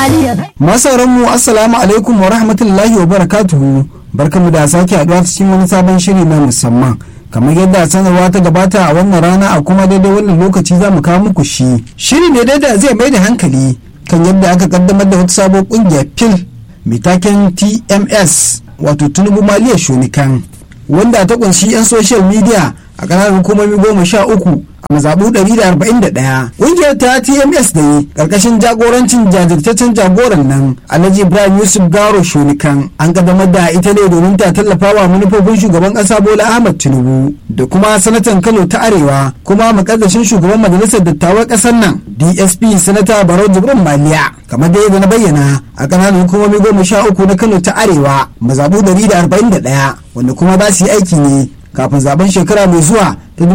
maliya Masauran mu assalamu alaikum wa rahmatullahi wa barakatuhu barkamu da sake haɗuwa cikin wani sabon shiri na musamman kamar yadda sanarwa ta gabata a wannan rana a kuma daidai wannan lokaci za mu kawo muku shi shiri ne dai da zai mai da hankali kan yadda aka kaddamar da wata sabon kungiyar fil mai taken tms wato tunubu maliya shonikan wanda ta kunshi 'yan social media a ƙananan hukumomi goma sha uku a mazaɓu 141 ƙungiyar ta tms da yi ƙarƙashin jagorancin jajirtaccen jagoran nan alhaji ibrahim yusuf garo shonikan an ƙaddamar da ita ne domin ta tallafa wa manufofin shugaban ƙasa bola ahmad tinubu da kuma sanatan kano ta arewa kuma makaddashin shugaban majalisar dattawan ƙasar nan dsp sanata barau jibrin maliya kamar da yadda na bayyana a ƙananan hukumomi goma sha uku na kano ta arewa mazaɓu 141 wanda kuma za su yi aiki ne kafin zaben shekara mai zuwa ta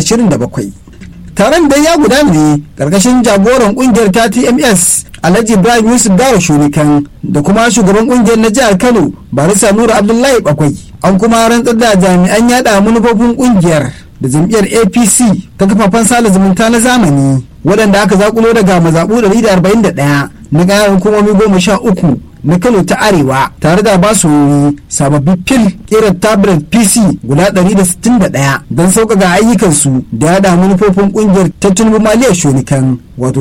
2027 taron da ya gudana ne karkashin jagoran kungiyar ta tms alhaji ibrahim yusuf garo shunikan da kuma shugaban kungiyar na jihar kano barisa nura abdullahi bakwai an kuma rantsar da jami'an yada manufofin kungiyar da jam'iyyar apc ta kafafen sada zumunta na zamani waɗanda aka zakulo daga mazaɓu 141 na ƙananan hukumomi goma sha uku na kano ta arewa tare da ba su sababbi fil kirar tablet pc guda 161 don sauƙaƙa ayyukansu da yada manufofin ƙungiyar tattalin maliyar shonikan wato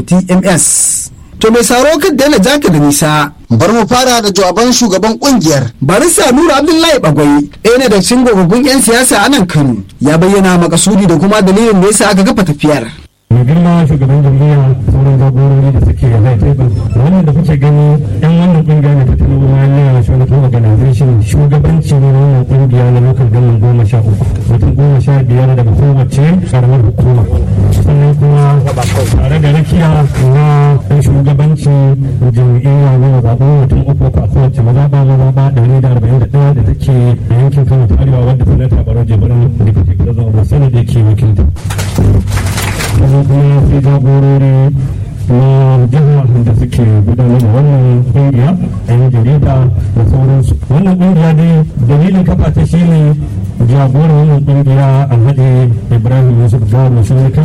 tms to mai saro kan daina jaka da nisa bar mu fara da jawaban shugaban kungiyar barista nura abdullahi bagwai ɗaya ne da cikin gogaggun 'yan siyasa a nan kano ya bayyana makasudi da kuma dalilin da yasa aka kafa tafiyar mai girma shugaban jam'iyya sauran jagorori da suke a high table wannan da kuke gani yan wannan kungiya ne ta tinubu maliya shugaba organization shugabanci ne na wannan kungiya na local government goma sha uku mutum goma sha biyar daga kowace karamar hukuma sannan kuma tare da rakiya na shugabanci jam'iyya na mazaɓu mutum uku a kowace mazaɓa mazaɓa ɗari da arba'in da ɗaya da take a yankin kano ta arewa wadda sanata baro jibirin deputy president of senate yake wakilta kuma kuma sai jagorori na jiha da suke gudanar da wannan kungiya a yan jarida da sauransu wannan kungiya dai dalilin kafa ta shine jagoran wannan kungiya alhaji ibrahim yusuf gawar shirka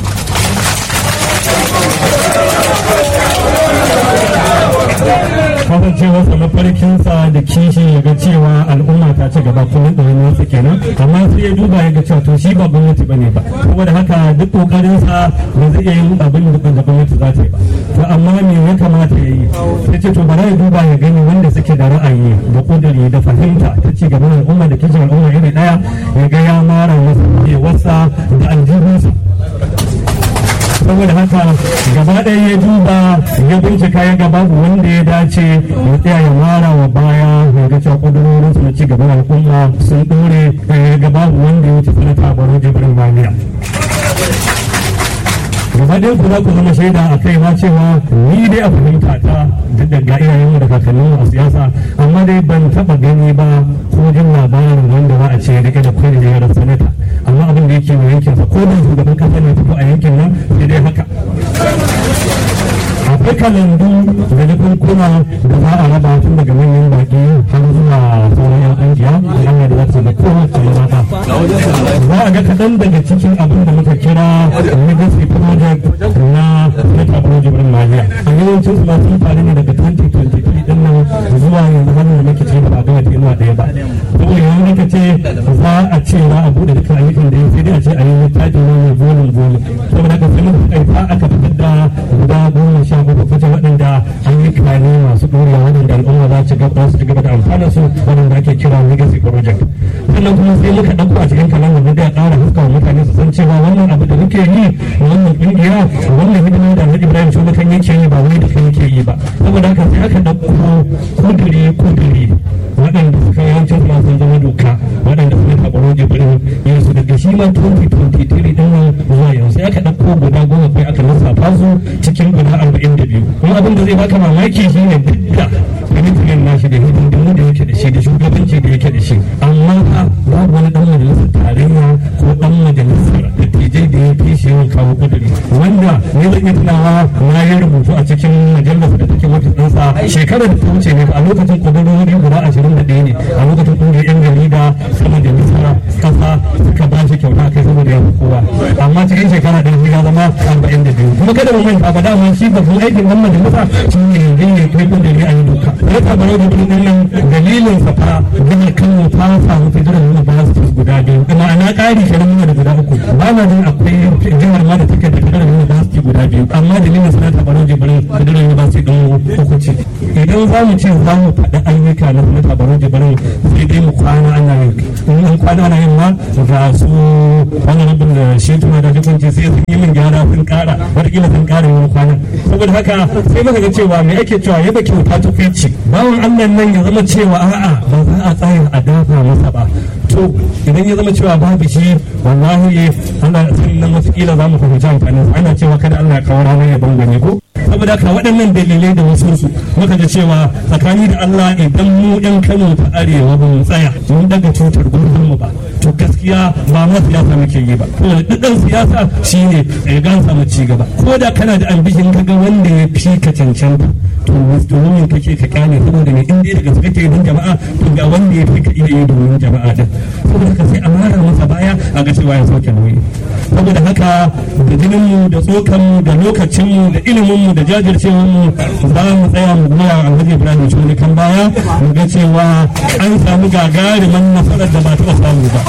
kasancewarsa mafarkinsa da kishi ya ga cewa al'umma ta ci gaba kuma ɗoyin wasu kenan amma sai ya duba ya ga cewa to shi ba gwamnati bane ba saboda haka duk kokarinsa ba zai iya yin abin da gwamnati za ta yi ba to amma me ya kamata ya yi sai ce to bari ya duba ya gani wanda suke da ra'ayi da kudiri da fahimta ta ci gaban al'umma da kishin al'umma iri ɗaya ya ga ya mara masa wasa da aljihunsa saboda haka gaba ɗaya ya duba ya bincika ya ga babu wanda ya dace ya tsaya ya mara wa baya ya ga cewa ƙudurorinsu na ci gaban al'umma sun ɗore ya ga babu wanda ya wuce sanata baro jibrin maliya gaba ɗaya ku za ku zama shaida a kai ma cewa ni dai a fahimta ta duk da ga iyayenmu da kakanninmu a siyasa amma dai ban taɓa gani ba ko jin labarin wanda za a ce rike da kwai da yaran sanata amma abin da yake mai yankinsa ko da shugaban kasa ne fito a yankin nan sai dai haka akwai kalandu da nufin kuna da za a raba tun daga manyan baki har zuwa sauran yan angiya da hanyar da za ta da kowace mata za a ga kaɗan daga cikin abin da muka kira legacy project na meta project ɗin maliya a yawancin su sun faru ne daga 2023 ɗin nan zuwa yanzu har da muke cikin ba a gama tenuwa ɗaya ba saboda yanzu muka ce za a ce za a buɗe dukkan ayyukan da ya sai dai a ce a yi littafi ne mai volume volume saboda haka sai muka kai aka fitar da guda goma sha uku kuce waɗanda ayyuka ne masu ɗorewa waɗanda al'umma za su gaba su gaba da amfana su waɗanda ake kira legacy project sannan kuma sai muka ɗauko a cikin kalan da da ƙara haskawa mutane su san cewa wannan abu da muke yi na wannan ƙungiya wannan hidima da Alhaji Ibrahim Shugaban yake yi ba wai da kai yake yi ba saboda haka sai aka ɗauko kudiri kudiri waɗanda suka yawancin su sun zama doka waɗanda suka taɓa jibirin yin su daga shi ma 2023 ɗin nan zuwa yanzu sai aka ɗauko guda goma kai aka lissafa su cikin guda arba'in da biyu kuma abin da zai baka mamaki shi ne duk da kwamitin nashi da hidindimu da yake da shi da shugabanci da yake da shi amma fa babu wani ɗan majalisar tarayya ko ɗan majalisar dattijai da ya fi shi yawan kawo kuduri wanda ne zan iya tunawa na yi rubutu a cikin majalar da take wata ɗansa cewa shekarar da ta wuce ne a lokacin kudurori guda ashirin da ɗaya ne a lokacin ƙungiyar yan jarida sama da nisa ƙasa suka ba shi kyauta kai saboda ya fi kowa amma cikin shekara ɗaya ya zama arba'in da biyu kuma kada mu manta ba dama shi babban aikin ɗan majalisa shi ne yanzu ne kai kun da ne a yi doka rasa barau da birnin nan dalilin sa fa jihar kano ta samu federal universities guda biyu ma'ana ƙari kenan muna da guda uku ba na jin akwai jihar ma da take da federal university guda biyu amma dalilin sanata barau da birnin federal university ɗin uku ce idan za mu ce za mu faɗi ayyuka na sanata barau da birnin sai dai mu kwana ana yin in an kwana ana yin ma ga su wani rabin da shi tuma da hukunci sai sun yi min gyara sun ƙara wataƙila sun ƙara yin kwana saboda haka sai muka ga cewa me ake cewa yaba kyauta ta kai ce bawan Allah nan ya zama cewa a'a ba za a tsaya a dafa masa ba to idan ya zama cewa babu shi wallahi ana sannan wasu kila za mu fahimci amfanin ana cewa kada Allah ya kawo ranar ya bangane ko saboda haka waɗannan dalilai da wasu su muka ga cewa tsakani da Allah idan mu ɗan Kano ta arewa ba mu tsaya mun daga cutar gurbin mu ba to gaskiya ba ma siyasa muke yi ba to duk ɗan siyasa shine ya gan samu ci gaba ko da kana da ambishin kaga wanda ya fi ka cancanta to domin kake ka kyale saboda mai inda daga suka ke don jama'a to ga wanda ya fi ka iya yi domin jama'a din saboda haka sai a mara masa baya a ga cewa ya sauke nauyi saboda haka da jininmu da tsokanmu da lokacinmu da iliminmu da jajircewarmu za mu tsaya mu goya alhaji ibrahim shuni kan baya mu ga cewa an samu gagarumin nasarar da ba taɓa samu ba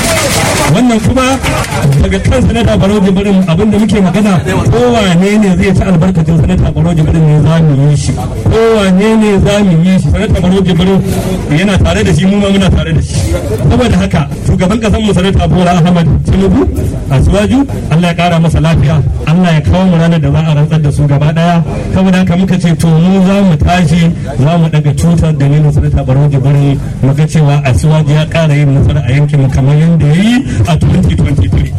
wannan kuma daga kan sanata barau jibirin abinda muke magana kowane ne zai ci albarkacin sanata barau jibirin ne za mu yi shi kowane ne za mu yi shi sanata barau jibirin yana tare da shi mu ma muna tare da shi saboda haka shugaban kasan mu sanata bola ahmad tinubu a suwaju allah ya kara masa lafiya allah ya kawo mu ranar da za a rantsar da su gaba daya saboda haka muka ce to mu za mu tashi za mu daga tutar dalilin sanata barau jibirin mu ga cewa a suwaju ya kara yin nasara a yankin mu kamar yadda ya yi a 2023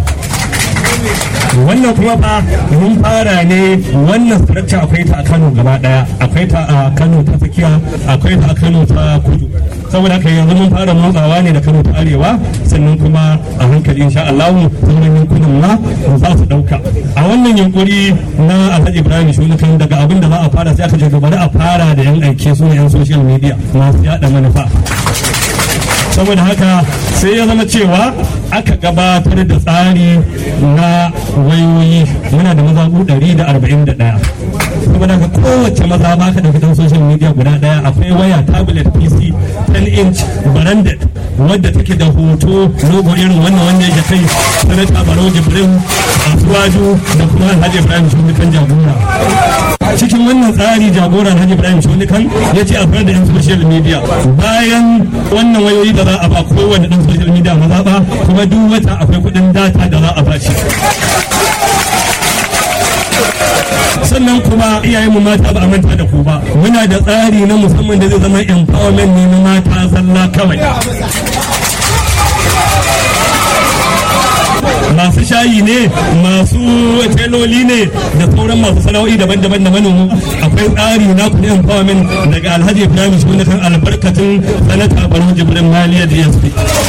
wannan kuma fa mun fara ne wannan structure akwai ta a Kano gaba daya akwai ta a Kano ta tsakiya akwai ta a Kano ta kudu saboda haka yanzu mun fara motsawa ne da Kano ta arewa sannan kuma a hankali insha Allah sauran yankunan ma za su dauka a wannan yunkuri na Alhaji Ibrahim Shunukan daga abin da za a fara sai aka ce bari a fara da yan aike su ne yan social media masu yada manufa saboda haka sai ya zama cewa aka gabatar da tsari na wayoyi muna da mazaɓu 141 saboda haka kowace maza ba ka ɗauki ɗan social media guda ɗaya akwai waya tablet pc 10 inch branded wadda take da hoto logo irin wannan wanda ya kai sanata barau jibrin asuwaju da kuma alhaji ibrahim shunikan jagora cikin wannan tsari jagora alhaji ibrahim shunikan ya ce a da yan social media bayan wannan wayoyi da za a ba kowane dan social media maza ba kuma duk wata akwai kuɗin data da za a ba shi sannan kuma iyayenmu mata ba a manta da ku ba muna da tsari na musamman da zai zama empowerment ne na mata zalla kawai masu shayi ne masu teloli ne da sauran masu sana'o'i daban-daban da manomu akwai tsari na kudi empowerment daga alhaji ibrahim shi kan albarkacin sanata baro jibrin maliyar dsp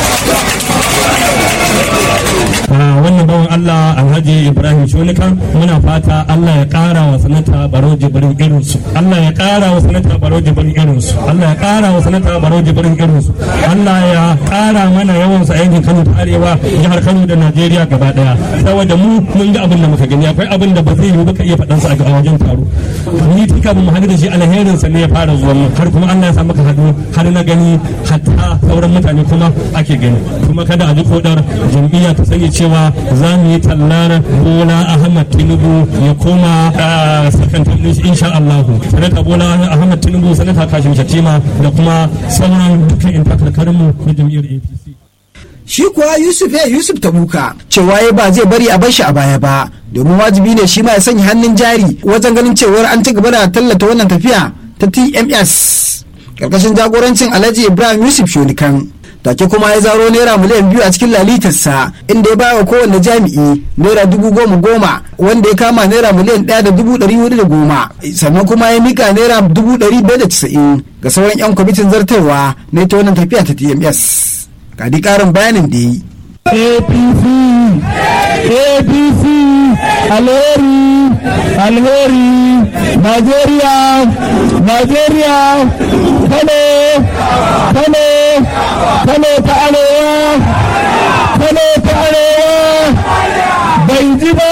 wannan bawan Allah Alhaji Ibrahim Shonika muna fata Allah ya kara wa sanata Baro Jibrin irinsu Allah ya kara wa sanata Baro Jibrin irinsu Allah ya kara wa sanata Baro Jibrin irinsu Allah ya kara mana yawan sa yankin Kano ta Arewa jihar Kano da Najeriya gaba daya saboda mu mun ga abin da muka gani akwai abin da ba zai yi baka iya faɗan sa a wajen taro ni tun kafin mu haɗu da shi alherin sa ne ya fara zuwa mu har kuma Allah ya sa maka haɗu har na gani hatta sauran mutane kuma ake gani kuma kada a ji kodar jam'iyya ta sani cewa za mu yi tallar bola ahmad tinubu ya koma sakantar shi insha Allah sanata bola ahmad tinubu sanata kashim shatima da kuma sauran dukkan yan takarkarinmu na jam'iyyar apc shi kuwa yusuf ya yusuf tabuka cewa ya ba zai bari a bar shi a baya ba domin wajibi ne shi ma ya sanya hannun jari wajen ganin cewar an ci gaba da tallata wannan tafiya ta tms karkashin jagorancin alhaji ibrahim yusuf shonikan take kuma ya zaro naira miliyan biyu a cikin lalitarsa inda ya bawa kowanne jami'i naira dubu goma goma wanda ya kama naira miliyan ɗaya da dubu ɗari hudu da goma sannan kuma ya mika naira dubu ɗari biyar da casa'in ga sauran 'yan kwamitin zartarwa na ita wannan tafiya ta tms ga di ƙarin bayanin da yi apc apc alheri alheri nigeria Najeriya Kano Kano Kano ta arewa Kano ta arewa bai ji ba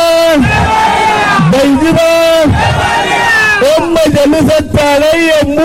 bai ji ba yan majalisar tarayyar mu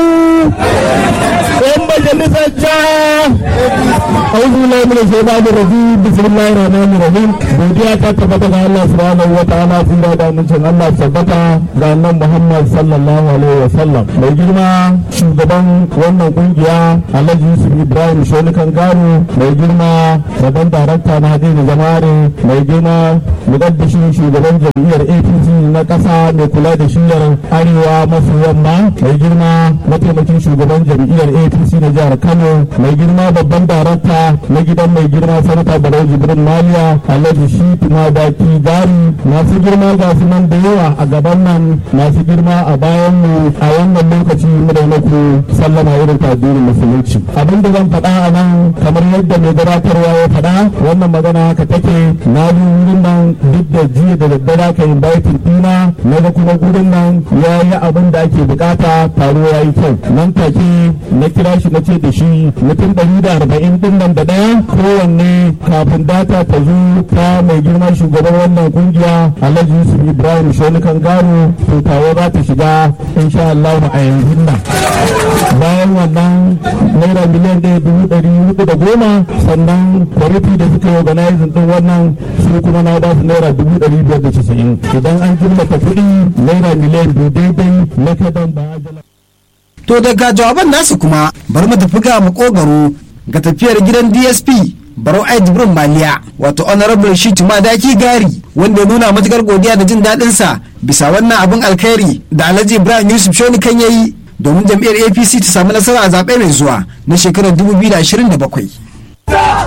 yan majalisar jiha أعوذ بالله من الشيطان الرجيم بسم الله الرحمن الرحيم godiya ta tabbata ga Allah subhanahu wa ta'ala sun da amincin Allah tabbata ga annan Muhammad sallallahu alaihi wa sallam mai girma shugaban wannan kungiya Alhaji Yusuf Ibrahim Shonikan Garu mai girma babban darakta na Hadini Jamare mai girma mugaddashin shugaban jam'iyyar APC na kasa mai kula da shiyar arewa maso yamma mai girma mataimakin shugaban jam'iyyar APC na jihar Kano mai girma babban darakta na gidan mai girma sanata barau jibrin maliya alhaji shi tuma daki gari masu girma ga su nan da yawa a gaban nan masu girma a bayan mu a wannan lokaci muna muku sallama irin addinin musulunci abin da zan faɗa a nan kamar yadda mai gabatarwa ya faɗa wannan magana haka take na bi wurin nan duk da jiya da daddare ka inviting ɗina na ga kuma gurin nan ya yi abin da ake bukata taro ya yi kyau nan take na kira shi na ce da shi mutum ɗari da arba'in ɗin nan da ɗaya kowanne kafin data ta zo ta mai girma shugaban wannan kungiya alhaji yusuf ibrahim shonikan gano to tawa za ta shiga insha Allah a yanzu nan bayan wannan naira miliyan ɗaya dubu ɗari hudu da goma sannan kwamiti da suka yi organizing ɗin wannan su kuma na ba su naira dubu ɗari biyar da casa'in idan an jimlata kuɗi naira miliyan biyu daidai na kadan ba to daga jawaban nasu kuma bari mu tafi ga makogaro ga tafiyar gidan dsp barau ai jibrin maliya wato honorable shi madaki gari wanda ya nuna matukar godiya da jin daɗin sa bisa wannan abin alkhairi da alhaji ibrahim yusuf shoni kan yayi domin jam'iyyar apc ta samu nasara a zaɓe mai zuwa na shekarar 2027